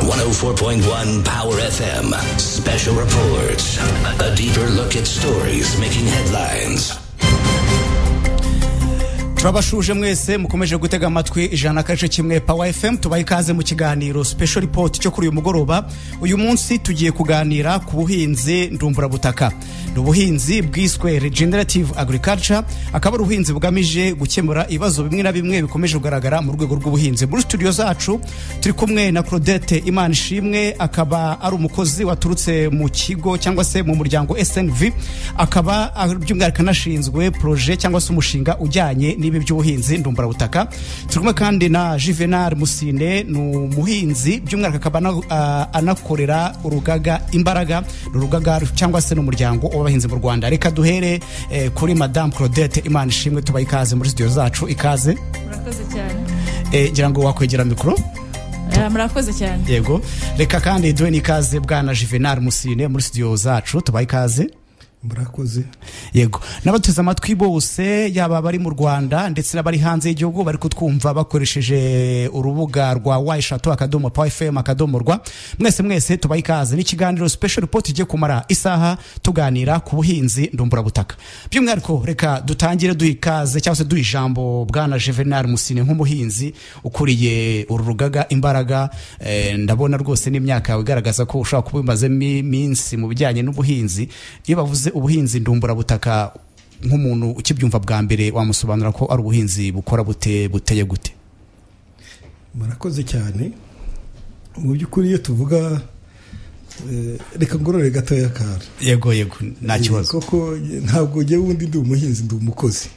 104.1 Power FM. Special reports. A deeper look at stories making headlines. turabashuje mwese mukomeje gutega amatwi ijana n'akace kimwe pawa fm tubaye ikaze mu kiganiro special report cyo kuri uyu mugoroba uyu munsi tugiye kuganira ku buhinzi ndumburabutaka ni ubuhinzi bwiswe regenerative agriculture akaba ari ubuhinzi bugamije gukemura ibibazo bimwe na bimwe bikomeje kugaragara mu rwego rw'ubuhinzi muri studio zacu turi kumwe na claudette imana ishimwe akaba ari umukozi waturutse mu kigo cyangwa se mu muryango snv akaba by'umwihariko anashinzwe proje cyangwa se umushinga ujyanye n'ibi n'ibi by'ubuhinzi ndumburabutaka turi kumwe kandi na juvenal musine ni umuhinzi by'umwihariko akaba ana- ah, anakorera urugaga imbaraga ni urugaga cyangwa se n'umuryango w'abahinzi mu rwanda reka duhere eh, kuri madame claudette imana ishimwe tubaye ikaze muri studio zacu ikaze murakoze cyane Eh, ngira ngo wakwegera mikoro Eh, murakoze cyane yego reka kandi duhe n'ikaze bwana juvenal musine muri studio zacu tubaye ikaze murakoze yego n'abateze amatwi bose yaba abari mu rwanda ndetse n'abari hanze y'igihugu bari kutwumva bakoresheje urubuga rwa wayishatu akadomo pawa fm akadomo rwa mwese mwese tubaha ikaze n'ikiganiro special report igiye kumara isaha tuganira ku buhinzi ndumburabutaka by'umwihariko reka dutangire duha ikaze cyangwa se duha ijambo bwana juvenal musine nk'umuhinzi ukuriye uru rugaga imbaraga eh, ndabona rwose n'imyaka yawe igaragaza ko ushobora kuba umazemo iminsi mu bijyanye n'ubuhinzi iyo bavuze ubuhinzi ndumburabutaka nk'umuntu ukibyumva bwa mbere wamusobanura ko ari ubuhinzi bukora bute buteye gute murakoze cyane mu by'ukuri iyo tuvuga eh, reka ngorore gatoya kara yego yego nta kibazo koko ntabwo njyewe wundi ndi umuhinzi ndi umukozi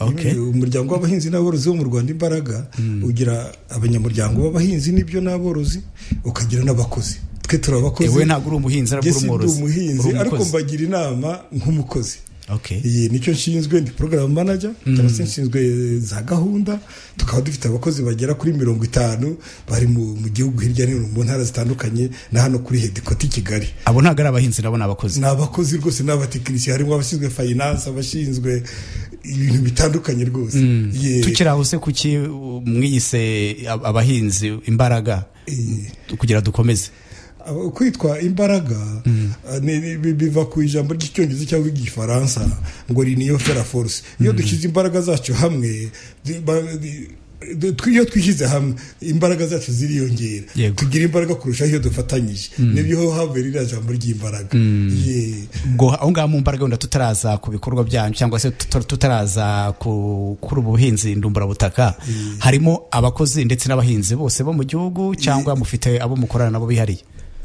Okay. Iyo umuryango w'abahinzi n'aborozi wo mu rwanda imbaraga ugira abanyamuryango b'abahinzi n'ibyo n'aborozi ukagira n'abakozi twe turi abakozi Ewe ntabwo uri umuhinzi ariko njye uri umworozi sindi umuhinzi Uri ariko umukozi. mbagira inama nk'umukozi Okay. iyi nicyo nshinzwe ndi porogaramu manaja cyangwa se nshinzwe za gahunda tukaba dufite abakozi bagera kuri mirongo itanu bari mu mu gihugu hirya no hino mu ntara zitandukanye na hano kuri hedikoti i kigali abo ntabwo ari abahinzi nabo ni abakozi ni abakozi rwose n'abatekinisiye harimo abashinzwe fayinanse abashinzwe ibintu bitandukanye rwose Ye- tukiri aho se kuki uh, mwiyise ab- abahinzi imbaraga Eh. kugira dukomeze Aba- kwitwa imbaraga ah, ni- ni- bi- biva ku ijambo ry'icyongereza cyangwa igifaransa ngo ni niyo fera force iyo dushyize imbaraga zacu hamwe di- ba- di- du- twi- iyo twishyize hamwe imbaraga zacu ziriyongera Yego. tugira imbaraga kurusha iyo dufatanyije nibyo havera iriya jambo ry'imbaraga Ye. ngo aho ngaho mu mbaraga wenda tutaraza ku bikorwa byanyu cyangwa se tuta- tutaraza ku- kuri ubu buhinzi ndumburabutaka harimo abakozi ndetse n'abahinzi bose bo mu gihugu cyangwa mufite abo mukorana nabo bihariye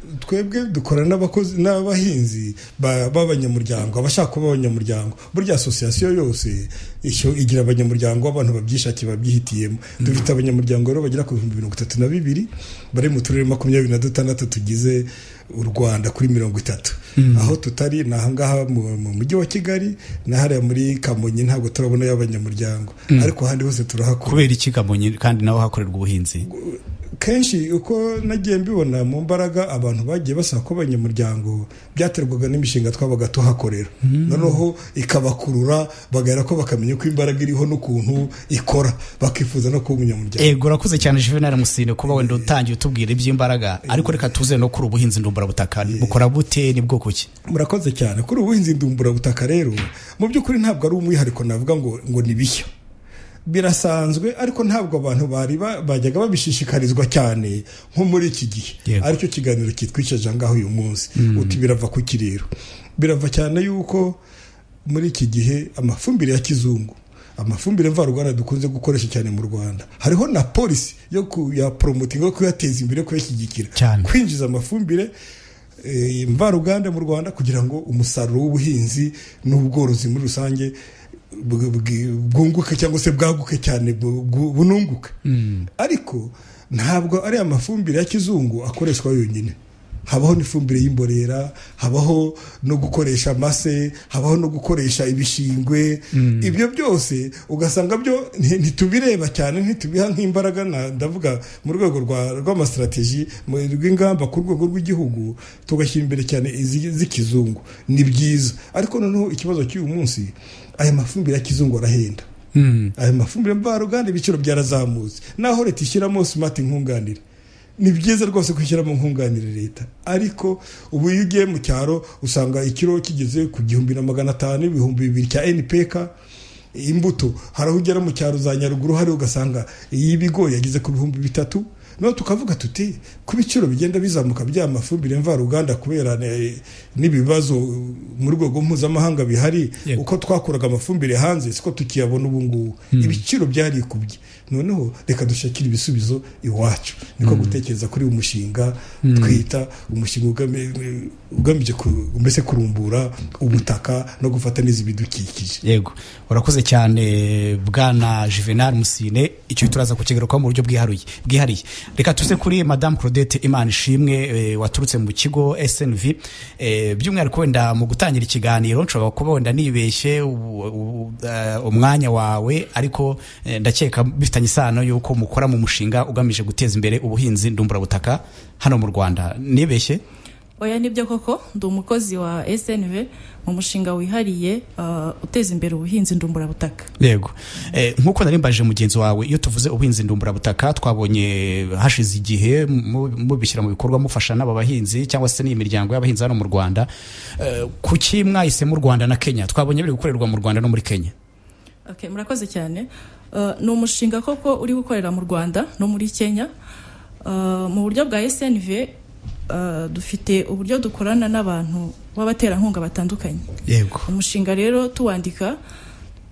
twebwe dukorana n'abakozi n'abahinzi ba- b'abanyamuryango abashaka kuba abanyamuryango burya asosiyasiyo yose ishyo- igira abanyamuryango abantu babyishakiye babyihitiyemo dufite abanyamuryango rero bagera ku bihumbi mirongo itatu na bibiri bari mu turere makumyabiri na dutandatu tugize u rwanda kuri mirongo itatu aho tutari ni ahangaha mu mu mujyi wa kigali na hariya muri kamonyi ntabwo turabonayo abanyamuryango ariko ahandi hose turahakora kubera iki kamonyi kandi naho hakorerwa ubuhinzi kenshi uko nagiye mbibona mu mbaraga abantu bagiye basaba ko abanyamuryango byaterwaga n'imishinga twabaga tuhakorera noneho ikabakurura bagahera ko bakamenya ko imbaraga iriho n'ukuntu ikora bakifuza no kuba umunyamuryango ego urakoze cyane juvenal musine kuba wenda utangiye utubwira iby'imbaraga ariko reka tuze no kuri ubuhinzi ndumburabutaka bukora bute ni bwo kuki murakoze cyane kuri ubuhinzi ndumburabutaka rero mu by'ukuri ntabwo ari umwihariko navuga ngo ngo ni bishya birasanzwe ariko ntabwo abantu bari ba- bajyaga babishishikarizwa cyane nko muri iki gihe Yego. aricyo kiganiro kitwicaje ahangaha uyu munsi uti birava ku kiriro birava cyane yuko muri iki gihe amafumbire ya kizungu amafumbire mvaruganda dukunze gukoresha cyane mu rwanda hariho na polisi yo kuyaporomotinga yo kuyateza imbere yo kuyashyigikira Cyane. kwinjiza amafumbire eh, mvaruganda mu rwanda kugira ngo umusaruro w'ubuhinzi n'ubworozi muri rusange bw- bw- bwunguke cyangwa se bwaguke cyane bu- bu- bununguke ariko ntabwo ari amafumbire ya kizungu akoreshwa yonyine habaho n'ifumbire y'imborera habaho no gukoresha amase habaho no gukoresha ibishingwe ibyo byose ugasanga byo nti- ntitubireba cyane ntitubiha nk'imbaraga na- ndavuga mu rwego rwa- rw'amasitrategi mu- rw'ingamba ku rwego rw'igihugu tugashyira imbere cyane izi- z'ikizungu ni byiza ariko noneho ikibazo cy'uyu munsi aya mafumbire ya kizungu arahenda aya mafumbire mvaruganda ibiciro byarazamutse naho leta ishyiramo smart nkunganire ni byiza rwose kwishyiramo nkunganire leta ariko ubu iyo ugiye mu cyaro usanga ikiro kigeze ku gihumbi na magana atanu ibihumbi bibiri cya npk imbuto hari aho ugera mu cyaro za nyaruguru hari ugasanga iy'ibigori yageze ku bihumbi bitatu noneho tukavuga tuti ku biciro bigenda bizamuka by'aya mafumbire mvaruganda kubera ne- n'ibibazo mu rwego mpuzamahanga bihari Yego. uko twakuraga amafumbire hanze siko tukiyabona ubu ngubu ibiciro byarikubye noneho reka dushakire ibisubizo iwacu niko gutekereza kuri uyu mushinga twita umushinga ugame- ugamije ku- mbese kurumbura ubutaka no gufata neza ibidukikije yego urakoze cyane bwana juvenal musine icyo turaza kukigarukaho mu buryo bwiharuye bwihariye reka tuze kuri madamu claudette imana ishimwe eh, waturutse mu kigo snv eh, by'umwihariko wenda mu gutangira ikiganiro nshobora kuba wenda nibeshye u- u- eh, umwanya wawe ariko eh, ndakeka bifitanye isano y'uko mukora mu mushinga ugamije guteza imbere ubuhinzi ndumburabutaka hano mu rwanda nibeshye oya nibyo koko ndi umukozi wa snv mu mushinga wihariye ah, uteza imbere ubuhinzi ndumburabutaka yego Eh, nk'uko nari mbaje mugenzi wawe iyo tuvuze ubuhinzi ndumburabutaka twabonye hashize igihe mu- mubishyira mu bikorwa mufasha n'aba bahinzi cyangwa se n'iyi miryango y'abahinzi hano mu rwanda Eh, kuki mwahisemo u rwanda na kenya twabonye biri gukorerwa mu rwanda no muri kenya Okay, murakoze cyane Uh, ni umushinga koko uri gukorera mu rwanda no muri kenya Uh, mu buryo bwa snv uh, dufite uburyo dukorana n'abantu b'abaterankunga batandukanye yego umushinga rero tuwandika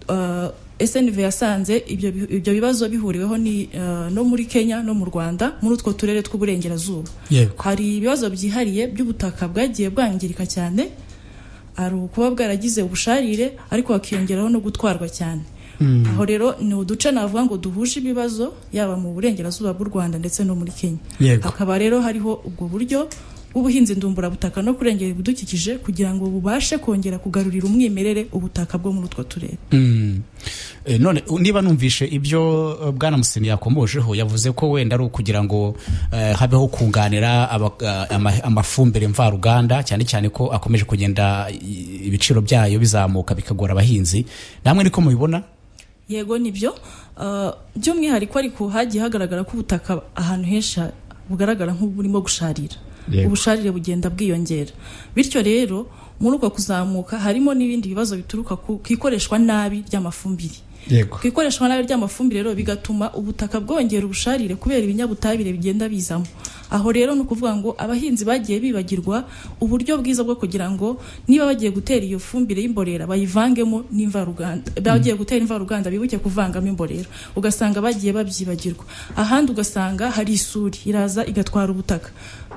uh, snv yasanze ibyo, bi- ibyo bibazo bihuriweho ni, uh, no muri kenya no mu rwanda muri utwo turere tw'uburengerazuba Yego. hari ibibazo byihariye by'ubutaka bwagiye bwangirika cyane hari ukuba bwaragize ubusharire ariko hakiyongeraho no gutwarwa cyane aho rero ni uduce navuga ngo duhuje ibibazo yaba mu burengerazuba bw'u rwanda ndetse no muri kenya Yego. hakaba rero hariho ubwo buryo bw'ubuhinzi ndumburabutaka no kurengera ibidukikije kugira ngo bubashe kongera kugarurira umwimerere ubutaka bwo muri utwo turere Mm. Eh, none u- niba numvishe ibyo eh, bwana musini yakomojeho yavuze ko wenda ari ukugira ngo eh, habeho kunganira aba- eh, ama- amafumbire mvaruganda cyane cyane ko akomeje kugenda i- ibiciro byayo bizamuka bikagora abahinzi namwe niko mubibona yego nibyo Ah, by'umwihariko ariko hagiye hagaragara ko ubutaka ahantu henshi ha- bugaragara nk'uburimo gusharira Yego. ubusharire bugenda bwiyongera bityo rero muri uko kuzamuka harimo n'ibindi bibazo bituruka ku ku ikoreshwa nabi ry'amafumbire yego ku ikoreshwa nabi ry'amafumbire rero bigatuma ubutaka bwongera ubusharire kubera ibinyabutabire bigenda bizamo aho rero ni ukuvuga ngo abahinzi bagiye bibagirwa uburyo bwiza bwo kugira ngo niba bagiye gutera iyo fumbire y'imborera bayivangemo n'imvaruganda bagiye gutera imvaruganda bibuke kuvangamo imborera ugasanga bagiye babyibagirwa ahandi ugasanga hari isuri iraza igatwara ubutaka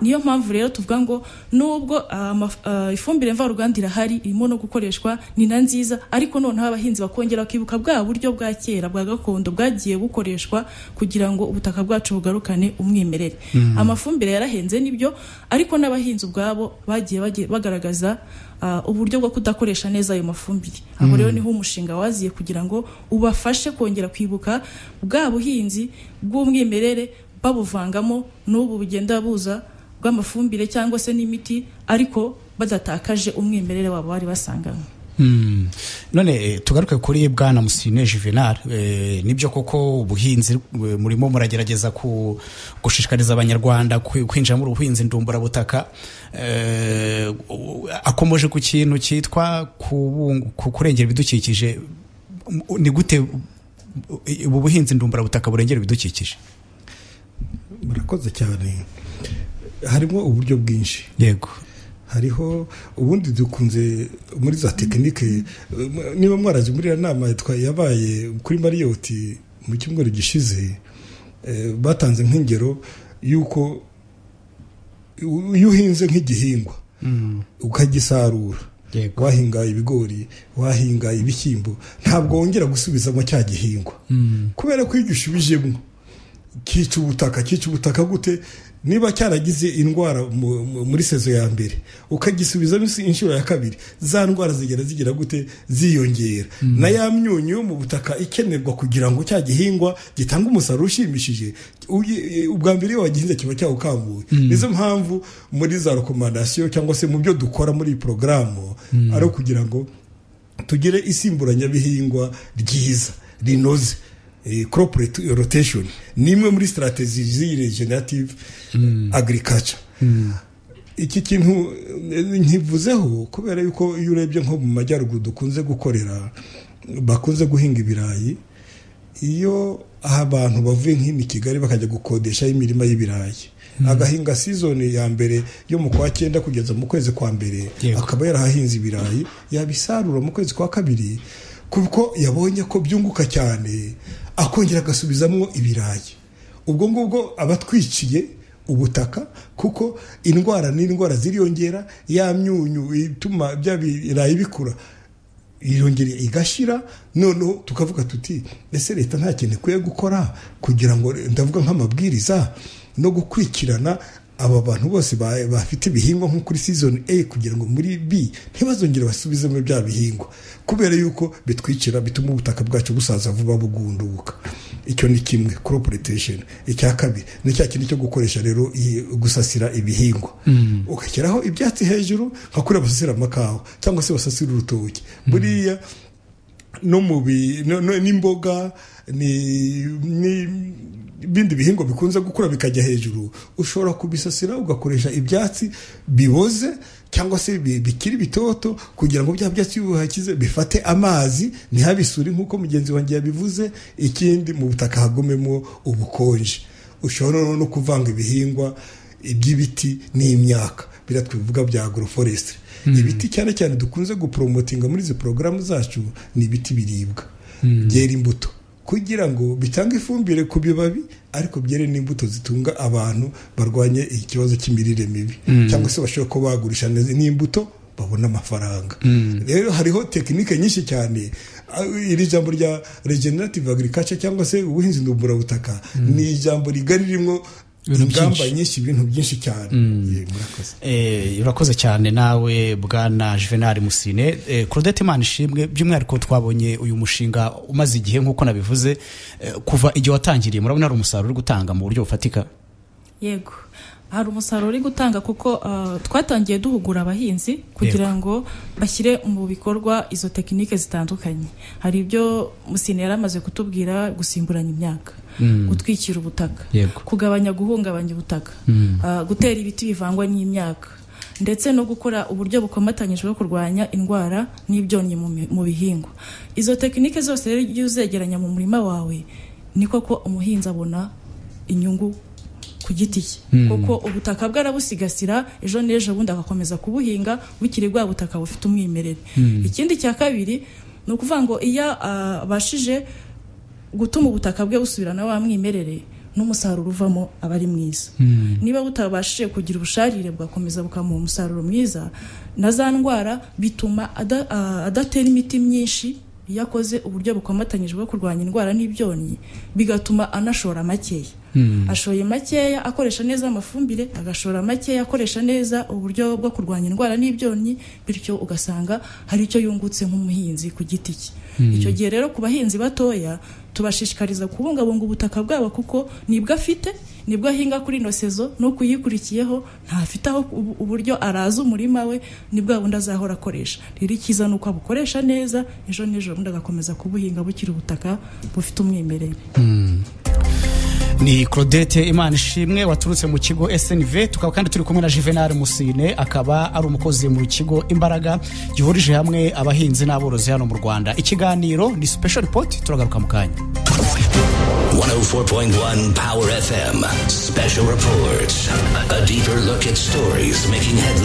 niyo mpamvu rero tuvuga ngo nubwo ah, amaf- ah, ifumbire mvaruganda irahari irimo no gukoreshwa ni na nziza ariko noneho abahinzi bakongera bakibuka bwa buryo bwa kera bwa gakondo bwagiye bukoreshwa kugira ngo ubutaka bwacu bugarukane umwimerere amafumbire yarahenze nibyo ariko n'abahinzi ubwabo bagiye bage- bagaragaza ah, uburyo bwo kudakoresha neza ayo mafumbire aho rero niho umushinga waziye kugira ngo ubafashe kongera kwibuka bwa buhinzi bw'umwimerere babuvangamo n'ubu bugenda buza bw'amafumbire cyangwa se n'imiti ariko badatakaje umwimerere wabo bari basanganywe Mm. none eh, tugaruke kuri bwana musine juvenal eh, nibyo koko ubuhinzi eh, murimo muragerageza ku, gushishikariza abanyarwanda kwi- kwinjira muri ubuhinzi ndumburabutaka eh, u- akomoje ku kintu cyitwa kubung- ku kurengera ibidukikije M- ni gute u- ubu buhinzi ndumburabutaka burengera ibidukikije murakoze cyane harimo uburyo bwinshi yego hariho ubundi dukunze muri za tekinike eh, niba mwarazi muri iriya nama twa- yabaye kuri mariyoti mu cyumweru gishize eh, batanze nk'ingero y'uko u- iyo uhinze nk'igihingwa ukagisarura Yego. wahinga ibigori wahinga ibishyimbo ntabwo wongera gusubizamo cya gihingwa kubera ko iyo ushubijemo kica ubutaka kica ubutaka gute niba cyaragize indwara mu- mu- muri sezo ya mbere ukagisubizamo isi- inshuro ya kabiri za ndwara zigera zigira gute ziyongera na ya myunyu yo mu butaka ikenerwa kugira ngo cya gihingwa gitange umusaruro ushimishije uyi- ubwa mbere iyo wagihinze kiba cyawukambuye nizo mpamvu muri za rekomandasiyo cyangwa se mu byo dukora muri iyi porogaramu ari ukugira ngo tugire isimburanyabihingwa ryiza rinoze crop rotation ni imwe muri sitarategi z'iyi regenerative agirikaca iki kintu eh, nkivuzeho kubera yuko iyo urebye nko mu majyaruguru dukunze gukorera bakunze guhinga ibirayi iyo abantu bavuye nk'ino i kigali bakajya gukodeshaho imirima y'ibirayi agahinga sizoni ya mbere yo mu kwa cyenda kugeza mu kwezi kwa mbere Yego. akaba yarahahinze ibirayi yabisarura mu kwezi kwa kabiri kuko yabonye ko byunguka cyane akongera agasubizamo ibirayi ubwo ngubwo aba atwiciye ubutaka kuko indwara n'indwara ziriyongera ya myunyu ituma bya birayi bikura irongera igashira noneho tukavuga tuti ese leta nta kintu ikwiye gukora kugira ngo ndavuga nk'amabwiriza no gukurikirana aba bantu bose ba- bafite ibihingwa nko kuri season A kugira ngo muri B ntibazongere basubizemo bya bihingwa kubera yuko bitwikira bituma ubutaka bwacu busaza vuba bugunduka icyo ni kimwe crop rotation icya kabiri ni cya kintu cyo gukoresha rero iyi- gusasira ibihingwa ugashyiraho ibyatsi hejuru nka kuriya basasira amakawa cyangwa se basasira urutoki buriya no mu bi- no- no- n'imboga ni- ni- ibindi bihingwa bikunze gukura bikajya hejuru ushobora kubisasira ugakoresha ibyatsi biboze cyangwa se bi- bikiri bitoto kugira ngo bya byatsi bihakize bifate amazi ntihabisuri nk'uko mugenzi wanjye yabivuze ikindi mu butaka hagumemo ubukonje ushobora no- no kuvanga ibihingwa by'ibiti n'imyaka biriya twivuga bya agroforestry ibiti cyane cyane dukunze gupromotinga muri izi porogaramu zacu ni ibiti biribwa byera imbuto kugira ngo bitange ifumbire ku bibabi ariko byere n'imbuto zitunga abantu barwanye ikibazo cy'imirire mibi cyangwa se bashobora kuba bagurisha neza n'imbuto babona amafaranga rero hariho tekinike nyinshi cyane Ah, iri jambo rya regenerative agriculture cyangwa se ubuhinzi ndumburabutaka ni ijambo rigari ririmo Ibintu ingamba byinshi. nyinshi ibintu byinshi cyane Ye, murakoze Eh, urakoze cyane nawe bwana juvenal musine eh, claudette imana ishimwe by'umwihariko twabonye uyu mushinga umaze igihe nk'uko nabivuze eh, kuva igihe watangiriye murabona hari umusaruro uri gutanga mu buryo bufatika yego hari umusaruro uri gutanga kuko ah, twatangiye duhugura abahinzi kugira ngo bashyire mu bikorwa izo tekinike zitandukanye hari ibyo musine yari amaze kutubwira gusimburanya imyaka gutwikira ubutaka Yego. kugabanya guhungabanya ubutaka ah, gutera ibiti bivangwa n'imyaka ndetse no gukora uburyo bukomatanyije bwo kurwanya indwara n'ibyonnyi mu mi- mu bihingwa izo tekinike zose rero iyo uzegeranya mu murima wawe niko ko umuhinzi abona inyungu ku giti cye kuko ubutaka bwe arabusigasira ejo n'ejo bundi agakomeza kubuhinga bukiri bwa butaka bufite umwimerere ikindi cya kabiri ni ukuvuga ngo iyo ah, abashije gutuma ubutaka bwe busubirana wa mwimerere n'umusaruro uvamo aba ari mwiza niba butabashije kugira ubusharire bugakomeza bukamuha umusaruro mwiza na za ndwara bituma ada- ah, adatera imiti myinshi iyo akoze uburyo bukomatanyije bwo kurwanya indwara n'ibyonnyi bigatuma anashora makeya ashoye makeya akoresha neza amafumbire agashora makeya akoresha neza uburyo bwo kurwanya indwara n'ibyonnyi bityo ugasanga hari icyo yungutse nk'umuhinzi ku giti cye icyo gihe rero ku bahinzi batoya tubashishikariza kubungabunga ubutaka bwabo kuko nibwo afite nibwo ahinga kuri ino sezo no kuyikurikiyeho ntafite aho ubu- uburyo araza umurima we ni bwa bundi azahora akoresha rero icyiza ni uko abukoresha neza ejo n'ejo bundi agakomeza kubuhinga bukiri ubutaka bufite umwimerere ni claudette imana ishimwe waturutse mu kigo snv tukaba kandi turi kumwe na juvenal musine akaba ari umukozi mu kigo imbaraga gihurije hamwe abahinzi n'aborozi hano mu rwanda ikiganiro ni special report turagaruka mu kanya 104.1 Power FM. Special Report. A deeper look at stories making headlines.